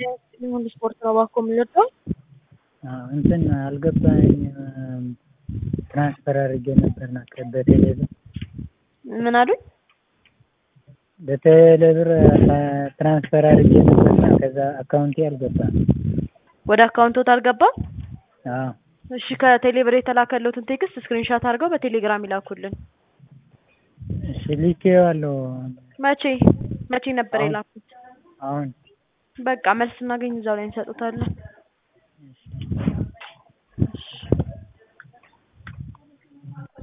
ሁሉ ስፖርት ነው እባክዎ የምንወደው። እንትን አልገባኝም ትራንስፈር አድርጌ ነበርና በቴሌ ብር ምን አሉኝ? በቴሌ ብር ትራንስፈር አድርጌ ነበርና ከዛ አካውንቴ አልገባም። ወደ አካውንቶት አልገባም? አዎ እሺ ከቴሌ ብር የተላከልዎትን ቴክስት ስክሪንሻት አድርገው በቴሌግራም ይላኩልን። እሺ ልኬዋለሁ። መቼ መቼ ነበር አሁን። የላኩት? አሁን በቃ መልስ ስናገኝ እዛው ላይ እንሰጡታለን።